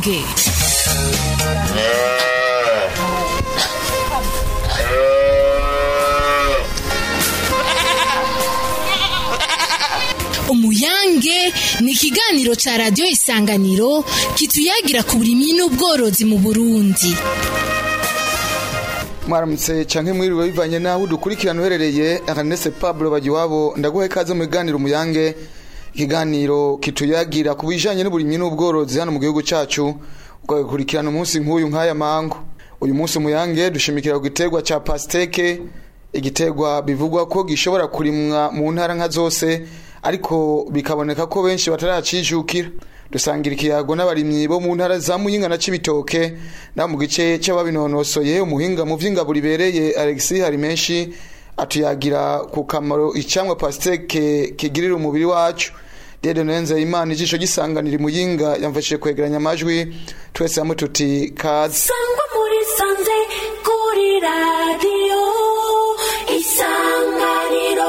umuyange umuyange ni ikiganiro ca radiyo isanganiro kituyagira ku burimyi n'ubworozi mu burundi mwaramutse canke mwiriwe bivanye naho udukurikirana uherereye Ernest Pablo Bagiwabo ndaguha ikaze mu biganiro umuyange ikiganiro kituyagira ku bijanye n'uburimyi n'ubworozi hano mu gihugu cacu ugakurikirana umunsi nk'uyu nk'aya mangu uyu munsi umuyange dushimikira ku giterwa ca pasteke igiterwa bivugwa ko gishobora kurimwa mu ntara nka zose ariko bikaboneka ko benshi bataracijukira dusangira ikiyago n'abarimyi bo mu ntara za muyinga na cibitoke na mu gice c'ababinonosoye umuhinga mu vy'ingaburo ibereye Alexis hari menshi atuyagira ku kamaro icamwa pasteke kigirira umubiri wacu Dede Nenze Imana ijisho gisanganira muyinga yamfashije kwegeranya amajwi twese hamwe tuti kazi sangwa muri sanze kuri radiyo isanganiro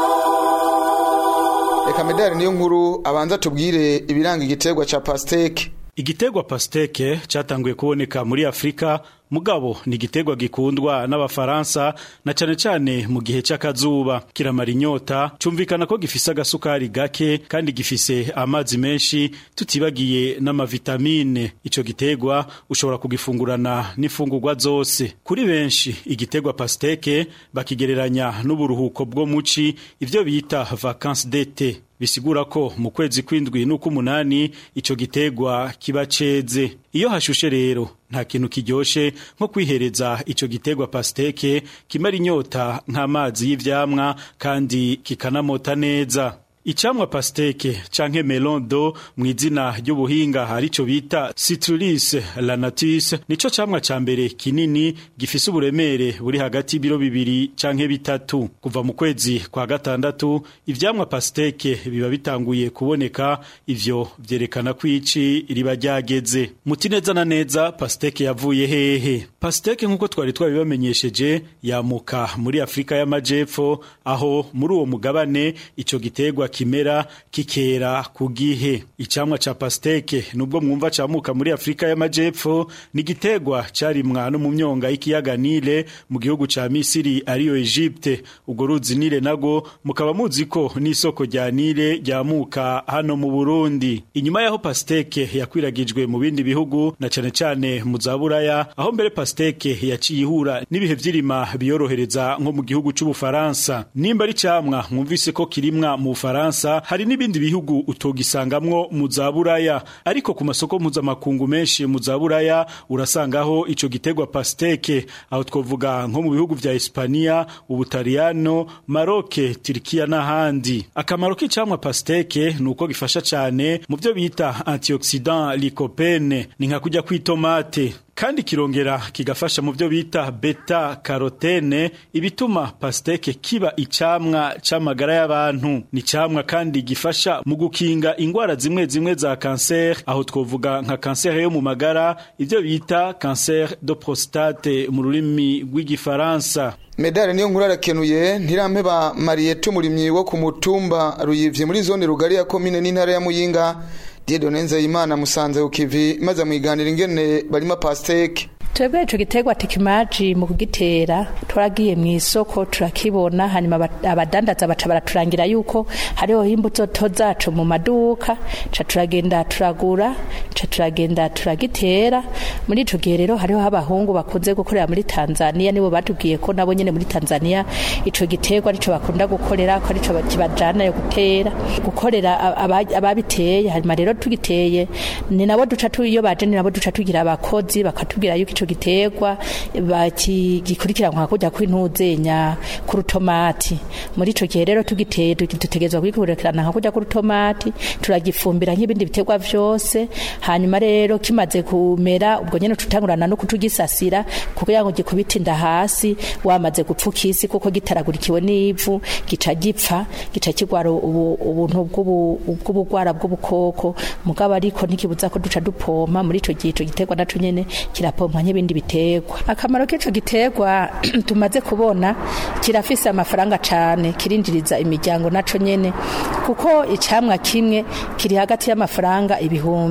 reka medali niyo nkuru abanza tubwire ibiranga igiterwa ca pasteke Igiterwa pasteke cyatanguye kuboneka muri Afrika mugabo ni igiterwa gikundwa n'abafaransa na cane cane mu gihe c'akazuba kiramara inyota cumvikana ko gifise agasukari gake kandi gifise amazi menshi tutibagiye n'amavitamine ico giterwa ushobora kugifungurana n'ifungurwa zose kuri benshi igiterwa pasteke bakigereranya n'uburuhuko bwo muci ivyo bita vacances d'été bisigura ko mu kwezi kw'indwi n'uk'umunani ico giterwa kiba ceze iyo hashushe rero nta kintu kiryoshe nko kwihereza ico giterwa pasteke kimara inyota nk'amazi y'ivyamwa kandi kikanamota neza Icamwa pasteke canke melon do mw'izina ry'ubuhinga harico bita Citrullus lanatus nico camwa ca mbere kinini gifise uburemere buri hagati y'ibiro bibiri canke bitatu kuva mu kwezi kwa gatandatu ivyamwa pasteke biba bitanguye kuboneka ivyo vyerekana ko ici riba ryageze muti neza na neza pasteke yavuye hehe pasteke nk'uko twari twabibamenyesheje yamuka muri Afrika y'amajepfo aho muri uwo mugabane ico giterwa kimera kikera ku gihe icamwa ca pasteke nubwo mwumva camuka muri Afrika y'amajepfo ni giterwa carimwa no mu myonga y'ikiyaga Nile mu gihugu ca Misiri ariyo Egypte ubwo ruzi Nile nago mukaba muzi ko n'isoko rya Nile ryamuka hano mu Burundi inyuma yaho pasteke yakwiragijwe mu bindi bihugu na cane cane mu zaburaya aho mbere pasteke yaciye ihura n'ibihe vy'irima biyorohereza nko mu gihugu c'ubufaransa nimba ari camwa mwumvise ko kirimwa mu Bufaransa hari n'ibindi bihugu utogisangamwo mu zaburaya ariko ku masoko mpuzamakungu menshi mu zaburaya urasangaho ico giterwa pasteke aho twovuga nko mu bihugu vya Hispania ubutaliyano Maroke Turkiya n'ahandi akamaro k'icamwa pasteke nuko gifasha cane mu byo bita antioxidant lycopene ni nka kujya kw'itomate kandi kirongera kigafasha mu byo bita beta carotene ibituma pasteke kiba icamwa c'amagara y'abantu ni camwa kandi gifasha mu gukinga ingwara zimwe zimwe za cancer aho twovuga nka cancer yo mu magara ivyo bita cancer de prostate mu rurimi rw'igifaransa medali niyo nkuru arakenuye ntirampe ba mariyete umurimyi wo ku mutumba ruyivye muri zone rugari ya komine n'intara ya muyinga Diedone Nzeyimana musanze ukivi maze mwiganira ingene barima pasteke twebwe ico giterwa tekimaji mu kugitera turagiye mu isoko turakibona hanyuma abadandaza baca baraturangira yuko hariho imbuto to zacu mu maduka ca turagenda turagura ca turagenda turagitera muri ico gihe rero hariho abahungu bakunze gukorera muri Tanzania nibo batubwiye ko nabo nyene muri Tanzania ico giterwa arico bakunda gukorera ko arico kibajana yo gutera gukorera ababiteye hanyuma rero tugiteye ni nabo duca tuyo baje ni nabo duca tugira abakozi bakatubwira yuko ico giterwa bakigikurikiranwa kujya kw'intuzenya ku rutomati muri ico gihe rero tugiteye dutegerezwa kugikurikirana nka kujya ku rutomati turagifumbira nk'ibindi biterwa vyose hanyuma rero kimaze kumera ubwo nyene tutangurana no kutugisasira kugira ngo gikubitinda hasi wamaze gupfuka isi kuko gitaragurikiwe n'ivu gica gipfa gica kigwara ubuntu bw'ubugwara bw'ubukoko mugabo ariko ntikibuza ko duca dupompa muri ico gihe ico giterwa naco nyene kirapompa nk'ibindi biterwa akamaro k'ico giterwa tumaze kubona kirafise amafaranga cane kirinjiriza imiryango naco nyene kuko icamwa kimwe kiri hagati y'amafaranga ibihumbi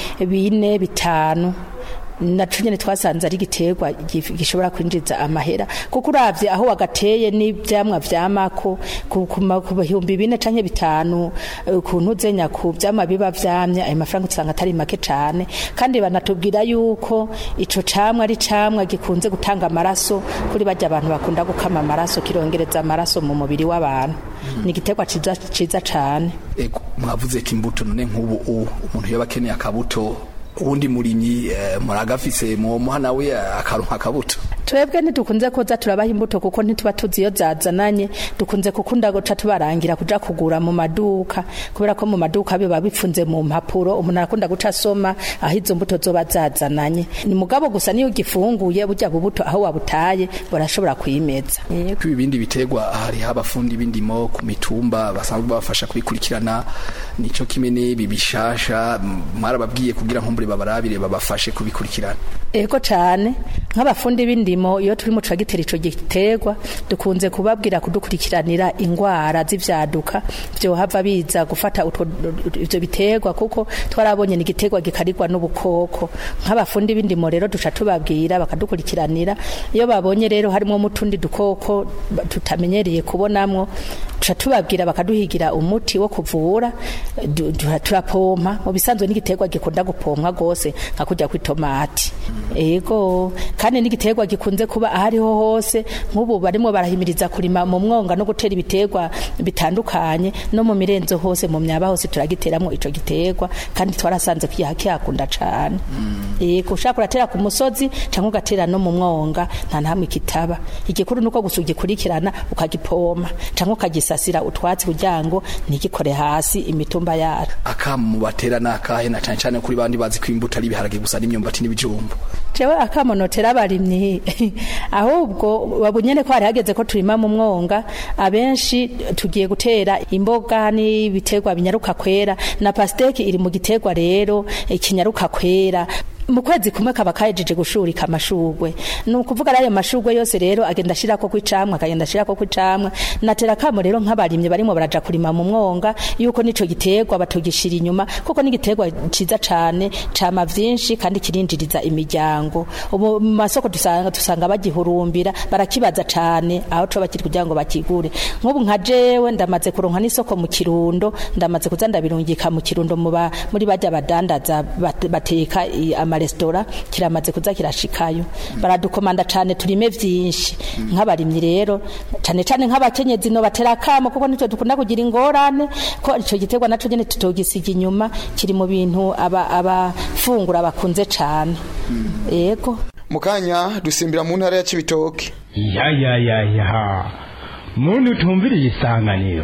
bine bitanu naco nyene twasanze ari igiterwa gif- gishobora kwinjiza amahera kuko uravye aho wagateye n'ivyamwa vyamako ku ku ma- ku bihumbi bine canke bitanu eh, ku ntuzenya ku vyamwa biba vyamye ayo mafaranga usanga atari make cane kandi banatubwira yuko ico camwa ari camwa gikunze gutanga amaraso kuri barya abantu bakunda gukama amaraso kirongereza amaraso mu mubiri w'abantu ni igiterwa ciza ciza cane Ego, mwavuze ati imbuto none nk'ubu u- umuntu yoba akeneye akabuto uwundi murimyi eh, muragafise mwomuha nawe akaronka akabuto twebwe ntidukunze kuza turabaha imbuto kuko ntituba tuzi iyo zazananye dukunze gukunda guca tubarangira kuja kugura mu maduka kubera ko mu maduka biba bipfunze mu mpapuro umuntu arakunda guca asoma aho izo mbuto zoba zazananye ni mugabo gusa niyo ugifunguye burya bubuto aho wabutaye barashobora kwimeza Yego. ko ibindi biterwa hariho abafundi b'indimo ku mitumba basanzwe babafasha kubikurikirana nico kimwe n'ibi bishasha m- mwarababwiye kugira nkumbure babarabire babafashe kubikurikirana Ego cane nk'abafundi b'indimo iyo turi mu tragiteri ico giterwa dukunze kubabwira kudukurikiranira ingwara z'ivyaduka vyohava biza gufata utwo ivyo biterwa kuko twarabonye ni igiterwa gikarirwa n'ubukoko nk'abafundi b'indimo rero duca tubabwira bakadukurikiranira iyo babonye rero harimo mutundi dukoko ba- tutamenyereye kubonamwo tuca tubabwira bakaduhigira umuti wo kuvura du- du- turapompa mu bisanzwe n'igiterwa gikunda gupompwa gose nka kujya kw'itomati ego kandi n'igiterwa gikunze kuba ahariho hose nk'ubu barimo barahimiriza kurima mu mwonga no gutera ibiterwa bitandukanye no mu mirenzo hose mu myaba hose turagiteramo ico giterwa kandi twarasanze kiyaha kihakunda cane ego ushaka uratera ku musozi cyangwa ugatera no mu mwonga nta nahamwe kitaba igikuru nuko gusa ugikurikirana ukagipoma cyangwa ukagisasira utwatsi kugira ngo ntigikore hasi imitumba yacu akamu batera nakahe na cane cane kuri bandi bazi ko imbuto ari ibiharage gusa n'imyumbati n'ibijumbu jewe akamonotera abarimyi ahubwo babunyene ko hari hageze ko turima mu mwonga abenshi tugiye gutera imboga n'ibiterwa binyaruka kwera na pasteki iri mu giterwa rero ikinyaruka kwera mu kwezi kumwe kaba kahejeje gushurika amashugwe ni ukuvuga rero ayo mashugwe yose rero agenda ashirako kw'icamwa akagenda ashirako kw'icamwa natera kamo rero nk'abarimyi barimo baraja kurima mu mwonga yuko nico giterwa batugishira inyuma kuko ni igiterwa ciza cane cama vyinshi kandi kirinjiriza imiryango ubu mu masoko dusanga dusanga bagihurumbira barakibaza cane aho coba kiri kugira ngo bakigure nk'ubu nka jewe ndamaze kuronka n'isoko mu kirundo ndamaze kuza ndabirungika mu kirundo mu ba- muri bajya badandaza bat- bateka i- amaresitora kiramaze kuza kirashikayo baradukomanda cane turime vyinshi nk'abarimyi rero cane cane nk'abakenyezi no batera kamo kuko nitwe dukunda kugira ingorane ko ico giterwa naco nyene tutogisiga inyuma kiri mu bintu aba abafungura bakunze cane yego mu kanya dusimbira mu ntara ya Cibitoke ya ya ya ya muntu utumviriye isanganiro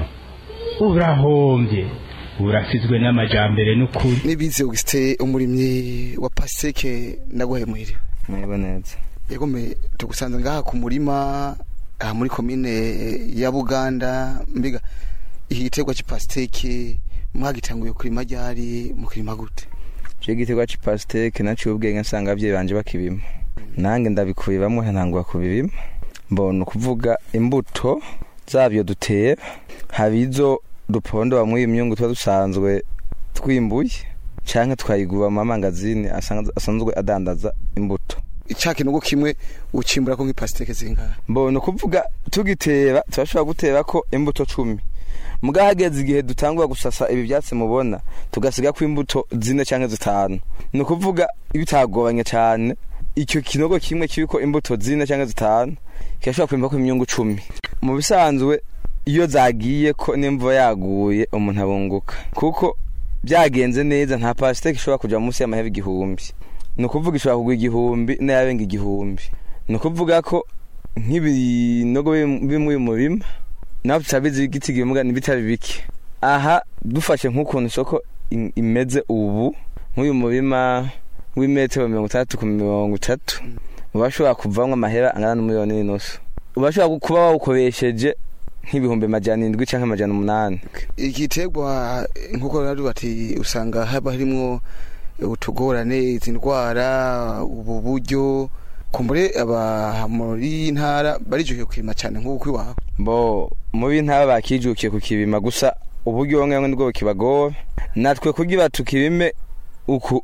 urahombye urasizwe n'amajambere n'ukuri nibize Augustin umurimyi wa paseke ndaguhemuhire mweba neza yego me tugusanze ngaha ku murima aha muri komine ya Buganda mbiga iki giterwa c'ipasteke mwagitanguye kurima ryari mu kirima gute je igiterwa c'ipasteke naciye ubwenge nsanga abavyeyi banje bakibima nange ndabikubibamwo ntangura kubibima mbona ukuvuga imbuto zavyo dutera haba izo duponda bamwe imyungu tuba dusanzwe twimbuye canke tukayiguba mu mamangazini asanzwe asanzwe adandaza imbuto ica kinogo kimwe ucimbura ko nk'ipasteke zingahe mbona ukuvuga tugitera turashobora gutera ko imbuto cumi muga hageze igihe dutangura gusasa ibi byatsi mubona tugasiga ko imbuto zine cyangwa zitanu ni ukuvuga bitagoranye cyane icyo kinogo kimwe kiriko imbuto zine cyangwa zitanu kirashobora kwimba ko imyungu cumi mu bisanzwe iyo zagiye ko n'imvura yaguye umuntu abunguka kuko byagenze neza nta pasiteke ishobora kuja munsi y'amahera igihumbi ni ukuvuga ishobora kugura igihumbi n'ayabenga igihumbi ni ukuvuga ko nk'ibinogo biri muri uyu murima naho tutabizi igiti gimuga n'ibitari bike aha dufashe nk'ukuntu isoko im- imeze ubu nk'uyu murima w'imetero mirongo itandatu ku mirongo itatu uba ushobora kuvamwo amahera angana n'umiliyoni n'inusu uba ushobora kuba wawukoresheje nk'ibihumbi amajana indwi canke amajana umunani igiterwa nkuko rari bati usanga haba harimwo utugorane izi ndwara ubu buryo kumbure aba muri ntara barijukiye kurima cyane nk'uko iwawe bo mu b'intara bakijukiye kukibima gusa uburyo bamwe bamwe nibwo bukibagora natwe kugira tukibime uku u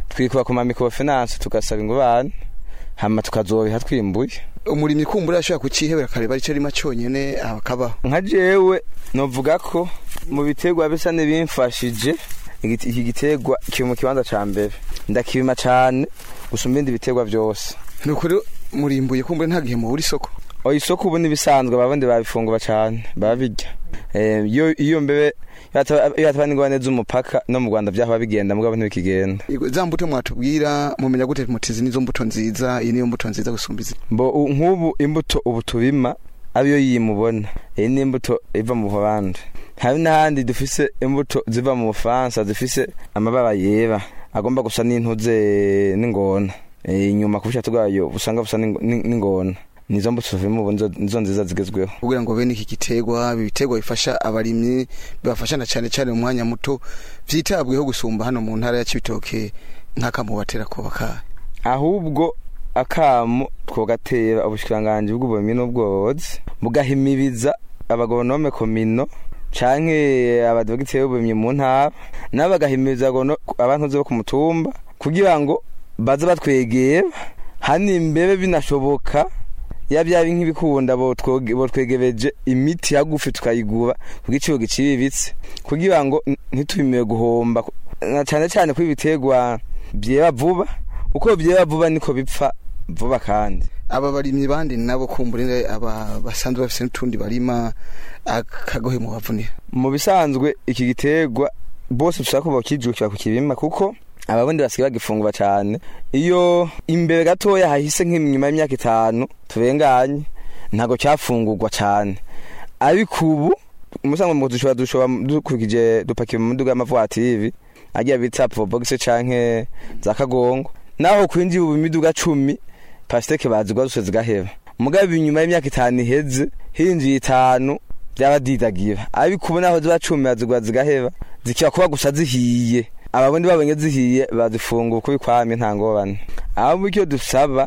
twikuba ku mamikrofinance tugasaba ingurane hama tukazobiha twimbuye umurimyi kumbura ashobora kucihebera akareba arico arima conyene akabaho nka jewe novuga ko mu biterwa bisa n'ibimfashije igiti- iki giterwa kiri mu kibanza ca mbere ndakibima cane gusumba ibindi biterwa vyose ni ukuri murimbuye kumbura nta gihe mubura isoko oya isoko ubu n'ibisanzwe ababundi babifungura cane babirya Eh, iyo iyo mbebe iyo hataba n'ingorane z'umupaka no mu rwanda vyahora bigenda mugabo ntibikigenda za mbuto mwatubwira mumenya gute mutizi nizo mbuto nziza iyi niyo mbuto nziza gusumba izi mbo u- nk'ubu imbuto ubu tubima ariyo yimubona iyi ni imbuto iva mu buholandi hari n'ahandi dufise imbuto ziva mu bufaransa zifise amabara yera agomba gusa n'intuze n'ingona Eh, inyuma ku bushatu bwayo usanga busa n'ing- n'ing- n'ingona nizo mbuto tuvima ubu nizo- nizo nziza zigezweho kugira ngo bene iki giterwa ibi biterwa bifasha abarimyi bibafasha na cane cane mu mwanya muto vyitabweho gusumba hano mu ntara ya Cibitoke nk'akamubatera ko bakaye ahubwo akamo twogatera ubushikiranganji bw'uburimyi n'ubworozi bugahimiriza abagonome komino canke abadogiteri b'uburimyi mu ntara nabo bagahimiriza agono- abantu bo ku mutumba kugira ngo baze batwegera hani imbere binashoboka ya byabi nk'ibikunda botwoge- botwegereje imiti yagufi tukayigura ku giciro giciriritse kugira ngo n- ntitwimire guhomba na cane cane ko ibiterwa byera vuba uko byera vuba niko bipfa vuba kandi aba barimyi bandi nabo kumbura aba basanzwe bafise n'utundi barima akagohe mu bavunira mu bisanzwe iki giterwa bose dushaka ko bakijukira ku kibima kuko ababundi basigaye bagifungura cyane iyo imbere gatoya hahise nk'inyuma y'imyaka itanu turenganye ntabwo cyafungurwa cyane ariko ubu umusango mu dushobora dushobora dukurikije dupakira mu muduga y'amavuwatiri agiye bita probox canke za kagongo naho kwinjira ubu imiduga cumi pasiteke bazigwa zose zigaheba mugabo inyuma y'imyaka itanu iheze hinjiye itanu byabadidagira ariko ubu naho ziba cumi bazigwa zigaheba zikiba kuba gusa zihiye ababundi babonye zihiye bazifungura uko bikwamye nta ngorane ahubwo icyo dusaba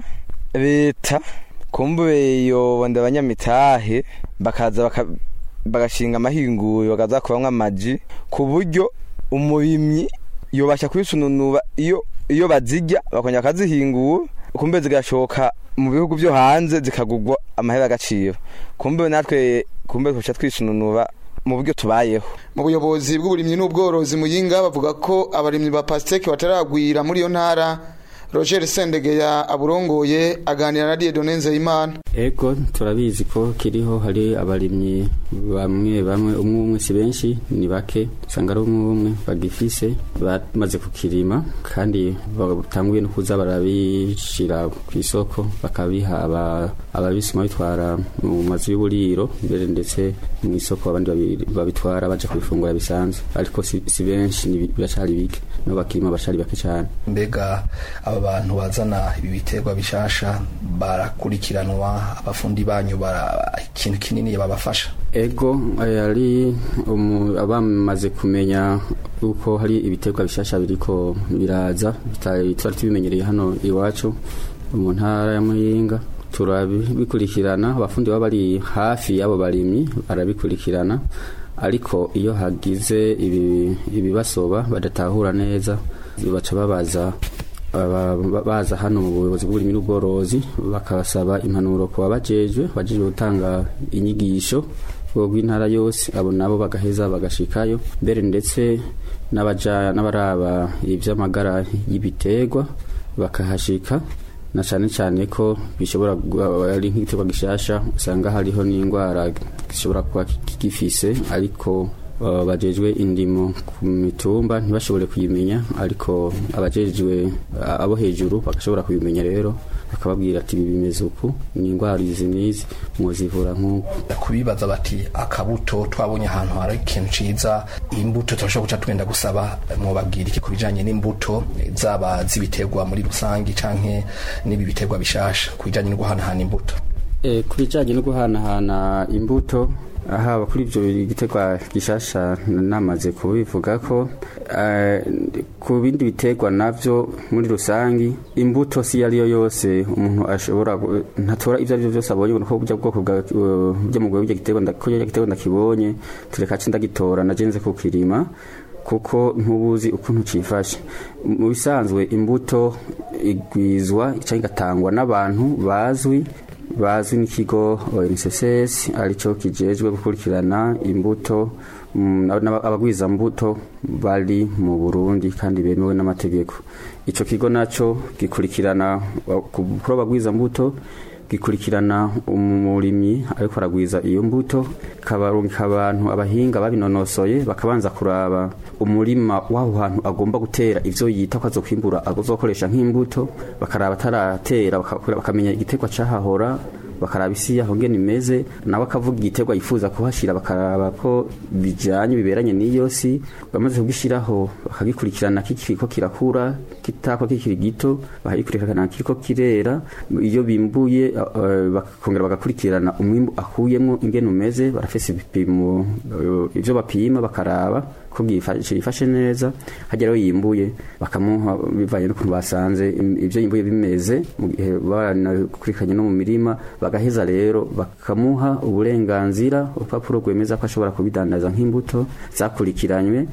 leta kumbure yobonda abanyamitahe bakaza baka bagashinga amahinguriro bakaza kubamwo amaji ku buryo umurimyi yobasha kubisununura iyo iyo bazirya bakongera bakazihingura kumbe zigashoka mu bihugu byo hanze zikagurwa amahera agaciro kumbe natwe kumbe tuca twisununura mu buryo tubayeho mu buyobozi bw'uburimyi n'ubworozi muyinga bavuga ko abarimyi ba pasiteke bataragwira muri iyo ntara roger sendegeya aburongoye aganira na diedone nzeyimana ego turabizi ko kiriho hari abarimyi bamwe bamwe umwe umwe si benshi ni bake usanga ari umwe umwe bagifise bamaze kukirima kandi batanguye no kuza barabishira ku isoko bakabiha aba- ababisuma bitwara mu mazu y'uburiro mbere ndetse mu isoko abandi babi- babitwara baje kubifungura bisanzwe ariko si, si benshi ni bi- biracari bike no bakirima baracari bake cyane mbega aba bantu bazana ibi biterwa bishasha barakurikiranwa abafundi banyu bara ikintu kinini babafasha ego eh, ari umu- abamaze kumenya yuko hari ibiterwa bishasha biriko biraza bitari twari tubimenyereye hano iwacu mu ntara ya muyinga turabikurikirana abafundi baba bari hafi y'abo barimyi barabikurikirana ariko iyo hagize ibi- ibibasoba badatahura neza baca babaza aba- ba- baza hano mu buyobozi bw'uburimyi n'ubworozi bakabasaba impanuro ku babajejwe bajejwe gutanga inyigisho rw'intara yose abo nabo bagaheza bagashikayo mbere ndetse n'abaja n'abaraba ivy'amagara y'ibiterwa bakahashika na cyane cyane ko bishobora gu- ari nk'igiterwa gishasha usanga hariho n'indwara gishobora kuba gifise ariko uh, bajejwe indimo ku mitumba ntibashobore kuyimenya ariko abajejwe uh, abo hejuru bagashobora kuyimenya rero bakababwira ati ibi bimeze uku ni indwara izi n'izi mwozivura nk'uku kubibaza bati akabuto twabonye ahantu hari ikintu ciza imbuto turashobora guca twenda gusaba mwobabwira iki ku bijanye n'imbuto zaba z'ibiterwa muri rusange canke n'ibi biterwa bishasha ku bijanye no guhanahana imbuto E, ku bijyanye no guhanahana imbuto haba kuri ibyo igiterwa gishasha namaze kubivuga ko eh, ku bindi biterwa navyo muri rusangi imbuto si iyo ariyo yose umuntu ashobora gu- ntatora ibyo aribyo byose abonye ko burya bwoko bwa byo mu bwoko giterwa nda- ko giterwa ndakibonye tureka ci ndagitora najenze kukirima kuko ntubuzi ukuntu cifashe mu bisanzwe imbuto igwizwa cyangwa igatangwa n'abantu bazwi bazwi n'ikigo ONSS arico kijejwe gukurikirana imbuto mm, n'aba- abagwiza mbuto bari mu Burundi kandi bemewe n'amategeko ico kigo naco gikurikirana kuri abagwiza mbuto gikurikirana umurimyi ariko aragwiza iyo mbuto kabarungika abantu abahinga babinonosoye bakabanza kuraba umurima w'aho hantu agomba gutera ivyo yita ko azokwimbura azokoresha nk'imbuto bakaraba ataratera baka- bakamenya igiterwa cahahora bakaraba isi yaho ngene imeze nawe akavuga igiterwa yifuza kuhashira bakaraba ko bijanye biberanye n'iyo si bamaze kugishiraho bakagikurikirana kikiriko kirakura kitako kikiri gito bakagikurikirana kiriko kirera iyo bimbuye eh, bakongera bagakurikirana umwimbu akuyemwo ingene umeze barafise ibipimo eh, ivyo bapima bakaraba ko gifashe yifashe neza hajya rero yimbuye bakamuha bivanye n'ukuntu basanze im- ivyo yimbuye bimeze mu gihe banakurikiranye no mu mirima bagaheza rero bakamuha uburenganzira urupapuro rwemeza ko ashobora kubidandaza nk'imbuto zakurikiranywe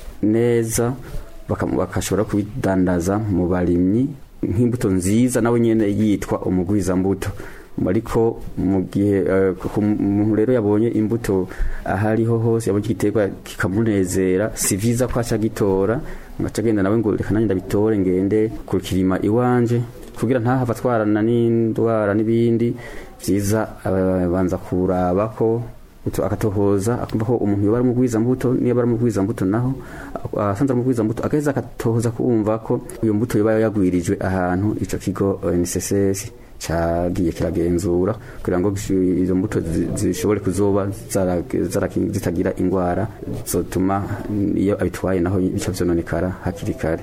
neza bakamu- bakashobora kubidandaza mu barimyi nk'imbuto nziza nawe nyene yitwa umugwizambuto ariko mu gihe eh, ku muntu rero yabonye imbuto ahariho hose yabonye igiterwa kikamunezera si vyiza ko aca gitora ngaca agenda nawe ngo reka nanjye ndabitore ngende ku kirima iwanje kugira ntahava atwarana n'indwara n'ibindi vyiza abanza kuraba ko utu akatohoza akumva ko umuntu yoba ari umugwiza mbuto niyo ari umugwiza mbuto naho asanze ari umugwiza mbuto agaheza akatohoza kumva ko iyo mbuto yoba yagwirijwe ahantu ico kigo NSSS cagiye kiragenzura kugira ngo izo mbuto zi- zishobore kuzoba zara- zara- zitagira ingwara zotuma iyo abitwaye naho bica vyononekara hakiri kare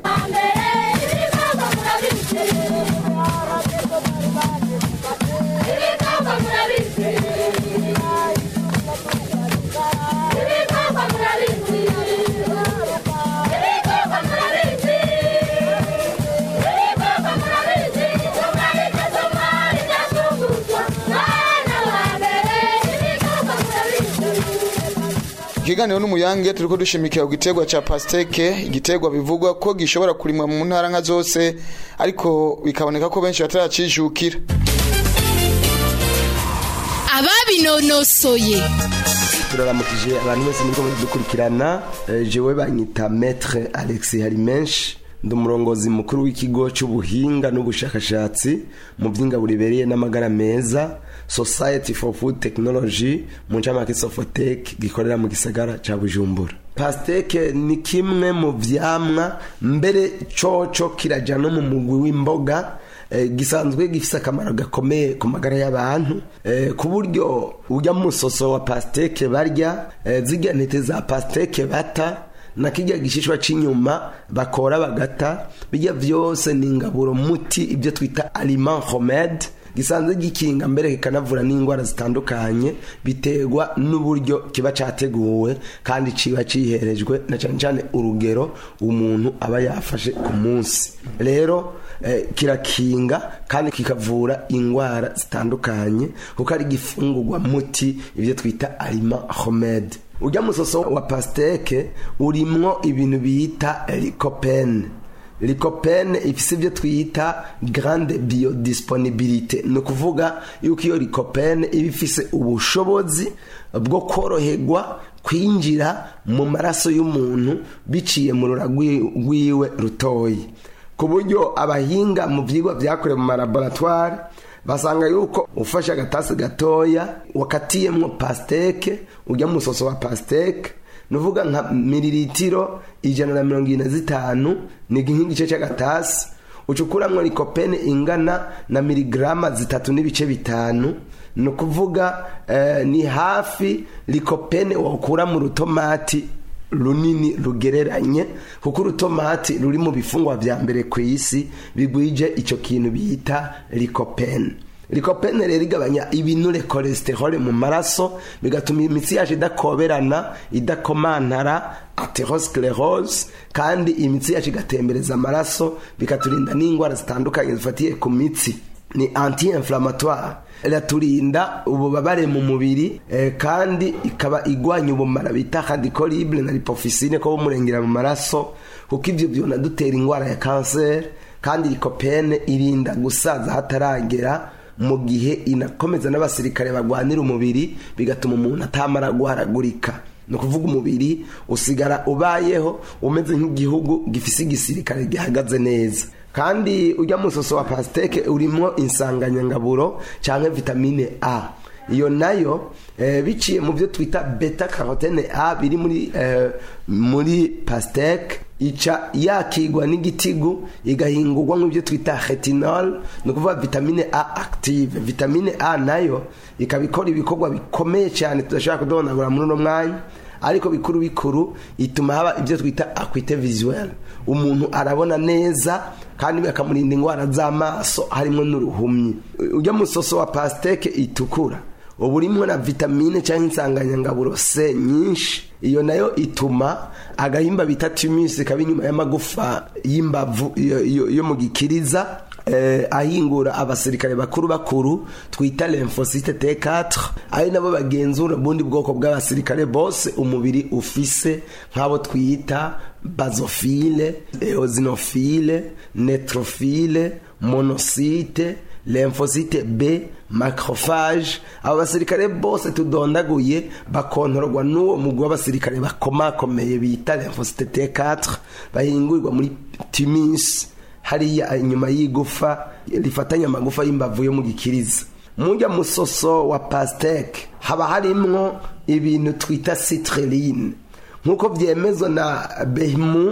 ikiganiro n'umuyange turiko dushimikira ku giterwa ca pasteke igiterwa bivugwa ko gishobora kurimwa mu ntara nka zose ariko bikaboneka ko benshi bataracijukira ababinonosoye turaramukije abantu bose muri kumwe dukurikirana Eh, jewe banyita maître Alex Harimenshi ndi umurongozi mukuru w'ikigo cy'ubuhinga n'ubushakashatsi mu by'ingabo ribereye n'amagara meza Society for Food Technology mu ncamake Sofotec gikorera mu gisagara ca Bujumbura pasteke ni kimwe mu vyamwa mbere coco kiraja no mu mugwi w'imboga eh, gisanzwe gifise akamaro gakomeye ku magara y'abantu eh, ku buryo urya musoso wa pasteke barya eh, zirya ntete za pasteke bata na kirya gishishwa c'inyuma bakora bagata bijya vyose ni ingaburo muti ibyo twita aliment homede gisanzwe gikinga mbere kikanavura n'indwara zitandukanye biterwa n'uburyo kiba categuwe kandi ciba ciherejwe na cane cane urugero umuntu aba yafashe ku munsi rero eh, kirakinga kandi kikavura indwara zitandukanye kuko ari gifungurwa muti ibyo twita aliment homede urya musoso wa pasteke urimwo ibintu bita lycopene lycopene ifise ibyo twita grande biodisponibilité ni ukuvuga yuko iyo lycopene iba ifise ubushobozi bwo koroherwa kwinjira mu maraso y'umuntu biciye mu rura rwi- rwiwe rutoyi ku buryo abahinga mu byigwa byakorewe mu malaboratware basanga yuko ufashe agatasi gatoya wakatiyemwo pasteke urya musoso wa pasteke nuvuga nka miliritiro ijana na mirongo ine na zitanu ni nk'igice cy'agatasi ucukuramwo likopene ingana na miligrama zitatu n'ibice bitanu ni ukuvuga eh, ni hafi likopene wakura mu rutomati runini rugereranye kuko urutomati ruri mu bifungwa vya mbere ku isi bigwije ico kintu bita likopene likopene rero igabanya ibinure cholesterol mu maraso bigatuma imitsi yacu idakoberana idakomantara atherosclerose kandi imitsi yacu igatembereza amaraso bikaturinda n'indwara zitandukanye zifatiye ku mitsi ni anti inflammatoire iraturinda ububabare mu mubiri eh, kandi ikaba igwanya ubumara bita radicolibre na lipofisine ko bumurengera mu maraso kuko ivyo byona dutera ingwara ya kanseri kandi likopene irinda gusaza hataragera mu gihe inakomeza n'abasirikare bagwanira umubiri bigatuma umuntu atamara guharagurika ni ukuvuga umubiri usigara ubayeho umeze nk'igihugu gifise igisirikare gihagaze neza kandi ujya musoso wa pasiteke urimo insanganyangaburo cyangwa vitamine a iyo nayo eh, biciye mu byo twita beta carotene a biri muri eh, muri pasiteke ica yakigwa n'igitigu igahingurwa nk'ibyo twita retinol ni ukuvuga vitamine a active vitamine a nayo ikaba ikora ibikorwa bikomeye cyane tudashobora kudonagura muri uno mwanya ariko bikuru bikuru ituma haba ibyo twita akwite visuel umuntu arabona neza kandi bakamurinda indwara z'amaso harimo n'uruhumyi ujya musoso wa pasiteke itukura uba urimo na vitamine cyangwa insanganyangaburo se nyinshi iyo nayo ituma agahimba bita timusi kaba inyuma y'amagufa y'imbavu yo mu gikiriza eh, ahingura abasirikare bakuru bakuru twita lymphocyte T4 ari nabo bagenzura ubundi bwoko bw'abasirikare bose umubiri ufise nk'abo twita basophile eosinophile neutrophile monocyte lymphocyte B macrophage abo basirikare bose tudondaguye bakontorwa n'uwo mugwi w'abasirikare bakomakomeye bita lymphocyte T4 bahingurirwa muri timis hariya inyuma y'igufa rifatanya amagufa y'imbavu yo mu gikiriza mujya musoso wa pasiteke haba harimwo ibintu twita citrulline nk'uko byemezwa na behimu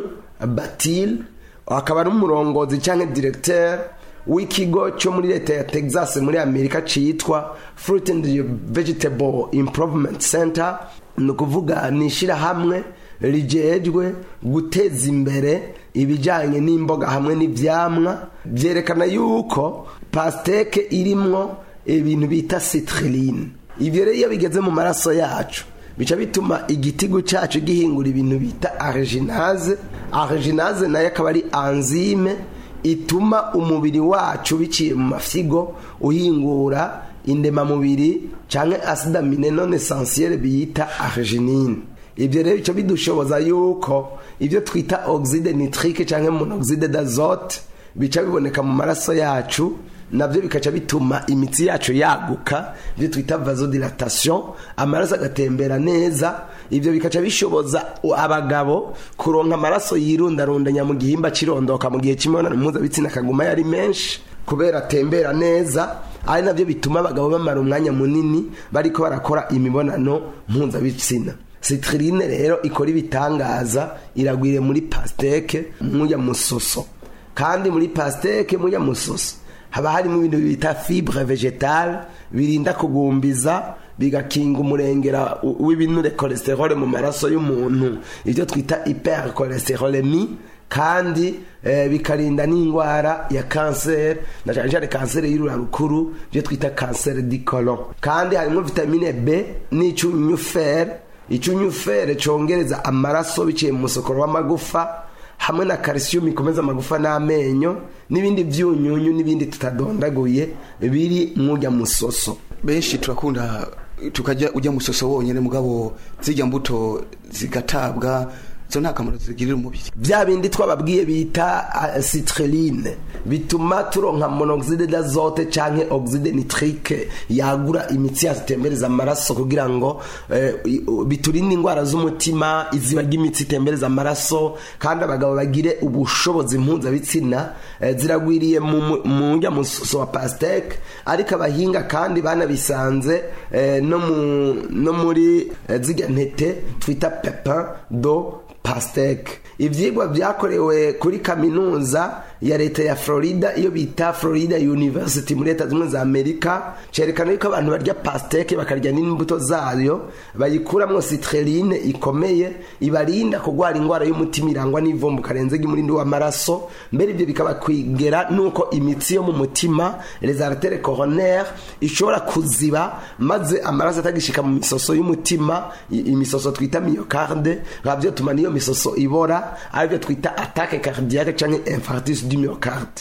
batil akaba ari umurongozi cyangwa diregiteri w'ikigo cyo muri leta ya texas muri amerika cyitwa fruit and vegetable improvement center ni ukuvuga ni ishyirahamwe rigejwe guteza imbere ibijyanye n'imboga hamwe n'ibyamwa byerekana yuko pasiteke irimwo ibintu bita citrulline ibyo rero iyo bigeze mu maraso yacu bica bituma igitigu cyacu gihingura ibintu bita ariginaze ariginaze nayo akaba ari anzime ituma umubiri wacu biciye mu mafyigo uhingura indemamubiri cyangwa asidamine none esansiyere biyita ariginine ibyo rero bica bidushoboza yuko ibyo twita oxide nitrique cyangwa monoxide d'azote bica biboneka mu maraso yacu nabyo bikaca bituma imitsi yacu yaguka ibyo twita vasodilatation amaraso agatembera neza ibyo bikaca bishoboza abagabo kuronka amaraso yirundarundanya mu gihimba kirondoka mu gihe cy'imibonano mpuzabitsina akaguma yari menshi kubera atembera neza ari nabyo bituma abagabo bamara umwanya munini bariko barakora imibonano mpuzabitsina citrine rero ikora ibitangaza iragwire muri pasteke muya musoso kandi muri pasteke muya musoso haba harimo ibintu bita fibre vegetale birinda kugumbiza bigakinga umurengera w'ibinure cholesterol mu maraso y'umuntu ibyo twita hypercholesterolemi kandi eh, bikarinda n'indwara ya kanseri na cyane cyane kanseri y'urura rukuru ibyo twita kanseri di colon kandi harimo vitamine B n'icyunyufere icyunyufere congereza amaraso biciye mu musokoro w'amagufa hamwe na calcium ikomeza amagufa n'amenyo n'ibindi byunyunyu n'ibindi tutadondaguye biri mujya musoso benshi turakunda tukajya ujya musoso wonyine mugabo zijya mbuto zigatabwa zo nta kamaro zigirira umubiri bya bindi twababwiye bita citrulline bituma turonka monoxide d'azote canke oxide nitrique yagura imitsi yazitembereza amaraso kugira ngo eh, biturinde indwara z'umutima izibaga imitsi itembereza amaraso kandi abagabo bagire ubushobozi mpuzabitsina eh, ziragwiriye mu njya musoso wa pasteke ariko abahinga kandi banabisanze eh, no, mu, no muri eh, zirya ntete twita pepin do pasteke ibyigwa byakorewe kuri kaminuza ya leta ya florida iyo bita florida university muri leta zimwe za amerika cyerekana yuko abantu barya pasteke bakarya n'imbuto zayo bayikuramo citrulline ikomeye ibarinda kurwara indwara y'umutima irangwa n'ivumbu karenze ry'umurindi w'amaraso mbere ibyo bikaba kwigera nuko imitsi yo mu mutima les artères coronaires ishobora kuziba maze amaraso atagishika mu misoso y'umutima imisoso twita myocarde byo tuma niyo misoso ibora aribyo twita attaque cardiaque cyangwa infarctus du myocarde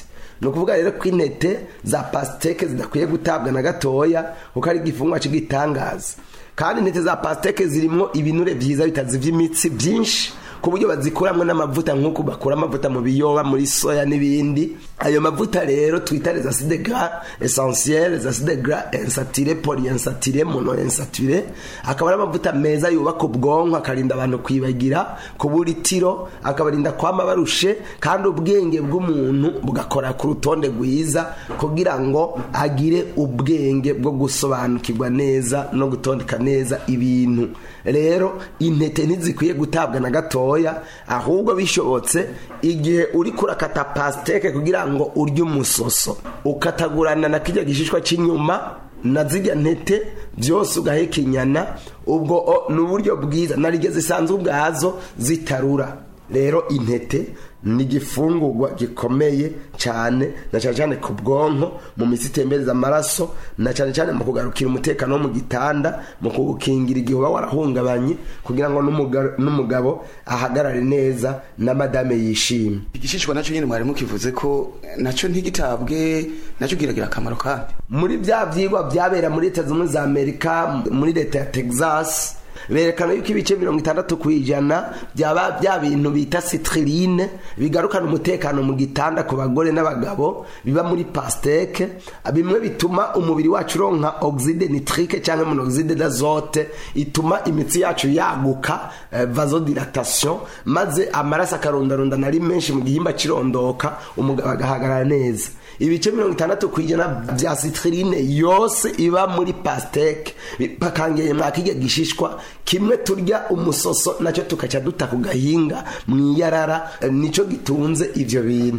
ni ukuvuga rero ko intete za pasiteke zidakwiye gutabwa na gatoya kuko ari igifungwa cy'igitangaza kandi intete za pasiteke zirimo ibinure byiza bitazivya imitsi byinshi ku buryo bazikuramwo n'amavuta nk'uko bakura amavuta mu biyoba muri soya n'ibindi ayo mavuta rero twita les acides gras essentiels les acides gras insaturés polyinsaturés monoinsaturés akaba ari amavuta meza yubaka ubwonko akarinda abantu kwibagira kubura itiro akabarinda kwama barushe kandi ubwenge bw'umuntu bugakora ku rutonde rwiza kugira ngo agire ubwenge bwo gusobanukirwa neza no gutondeka neza ibintu rero intete ntizikwiye gutabwa na gatoya ahubwo bishobotse igihe uri kurakata pasiteke kugira ngo urye umusoso ukatagurana na kijya gishishwa cy'inyuma na zirya ntete byose ugahekenyana ubwo o, ni uburyo bwiza narige zisanzwe ubwazo zitarura rero intete ni igifungurwa gikomeye cyane na cyane cyane ku bwonko mu mitsi itembereza amaraso na cyane cyane mu kugarukira umutekano wo mu gitanda mu kuwukingira igihe uba warahungabanye kugira ngo n'umuga- n'umugabo ahagarare neza na madame yishime igishishwa nacyo nyine mwari mukivuze ko nacyo ntigitabwe nacyo kiragira akamaro kandi muri bya byigwa byabera muri leta zunze ubumwe za amerika muri leta ya texas berekana yuko ibice mirongo itandatu ku ijana byaba bya bintu bita citrine bigarukana umutekano mu gitanda ku bagore n'abagabo biba muri pasteke bimwe bituma umubiri wacu uronka oxide nitrique cyangwa monoxide d'azote ituma imitsi yacu yaguka eh, vasodilatation maze amaraso akarundarundana ari menshi mu gihimba kirondoka umugabo agahagarara neza ibice mirongo itandatu ku ijana bya citrine yose iba muri pasteke bakangeye mwakijya gishishwa kimwe turya umusoso nacyo tukaca duta ku gahinga mu iyarara eh, nico gitunze ivyo bintu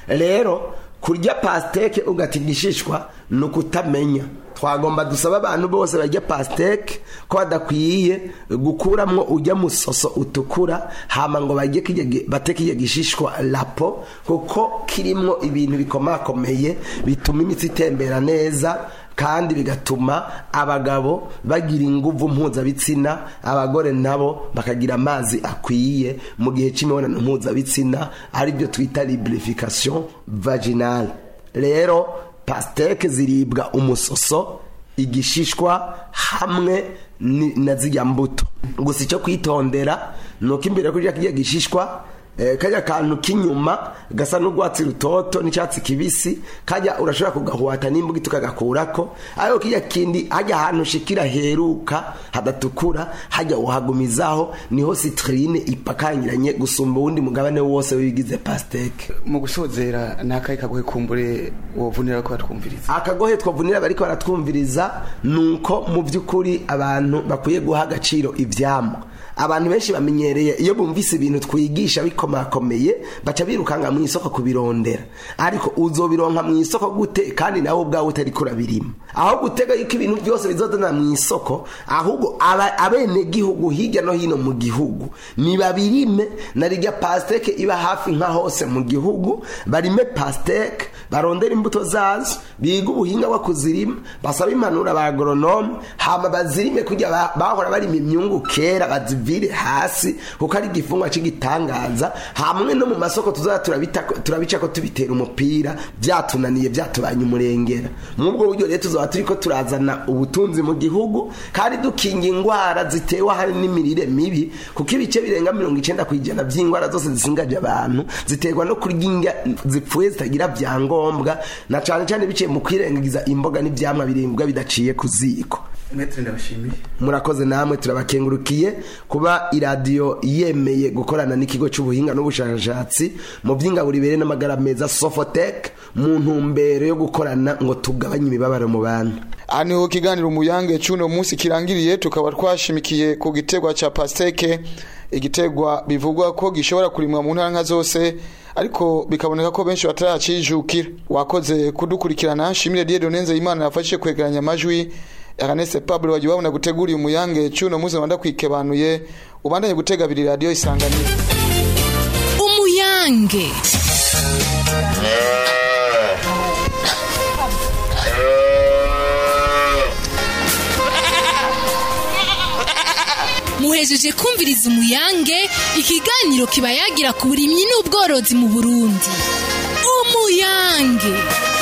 rero kurya pasteke ugata igishishwa ni ukutamenya twagomba dusaba abantu bose barya pasteke ko badakwiye gukuramwo ujya musoso utukura hama ngo bajye kijya gi- bate kijya gishishwa lapo kuko kirimwo ibintu bikomakomeye bituma imitsi itembera neza kandi bigatuma abagabo bagira inguvu mpuzabitsina abagore nabo bakagira amazi akwiye mu gihe cy'imibonano mpuzabitsina aribyo twita lubrification vaginale rero pasteke ziribwa umusoso igishishwa hamwe ni- na zirya mbuto gusa icyo kwitondera ni uko imbere yo kurya kirya gishishwa eh, kajya kantu k'inyuma gasa n'urwatsi rutoto n'icyatsi kibisi kajya urashobora kugahuata n'imbuga tukagakurako ariko kijya kindi hajya ahantu ushikira heruka hadatukura hajya uhagumizaho niho citrine ipakangiranye gusumba uwundi mugabane wose w'ibigize pasteke mu gusozera ni akahe kagohe kumbure wovunira ko batwumviriza akagohe twavunira bariko baratwumviriza ni uko mu by'ukuri abantu bakwiye guha agaciro ibyamwa abantu benshi bamenyereye iyo bumvise ibintu twigisha bikomakomeye baca birukanga mu isoko kubirondera ariko uzobironka mu isoko gute kandi nawe ubwawe utari kurabirima aho gutega yuko ibintu byose bizodana mu isoko ahubwo aba- abenegihugu hirya no hino mu gihugu nibabirime na rirya pasteke iba hafi nka hose mu gihugu barime pasteke barondera imbuto zazo biga ubuhinga bwo kuzirima basaba impanuro aba agoronome hama bazirime kujya ba- bahora barima imyungu kera bazivire hasi kuko ari igifungwa cy'igitangaza hamwe no mu masoko tuzaba turabita- turabica ko tubitera umupira byatunaniye byatubanye umurengera mw'ubwo buryo rero tuzaba turi ko turazana ubutunzi mu gihugu kandi dukinga indwara zitewe hari n'imirire mibi kuko ibice birenga mirongo icyenda ku ijana by'indwara zose zisingaje abantu ziterwa no kurya indya zipfuye zitagira byangombwa na cyane cyane biciye mu kwirengagiza imboga n'ibyamwa biribwa bidaciye ku ziko mwetre ndabashimiye murakoze namwe turabakengurukiye kuba iradiyo yemeye gukorana n'ikigo cy'ubuhinga n'ubushakashatsi mu by'ingaburibere n'amagara meza sofotec mu ntumbero yo gukorana ngo tugabanye imibabaro mu bantu aha niho kiganiro umuyange cy'uno munsi kirangiriye tukaba twashimikiye ku gitegwa cya pasteke igitegwa bivugwa ko gishobora kurimwa mu ntara nka zose ariko bikaboneka ko benshi bataracijukira wakoze kudukurikirana shimire dieu donenze imana yafashije kwegeranya amajwi Ernest Pablo wagiye babona gutegura umuyange cy'uno munsi wanda kwikebanuye ubandanye gutega abiri radio isanganiro umuyange muhejeje kumviriza umuyange ikiganiro kiba yagira ku burimyi n'ubworozi mu burundi umuyange umuyange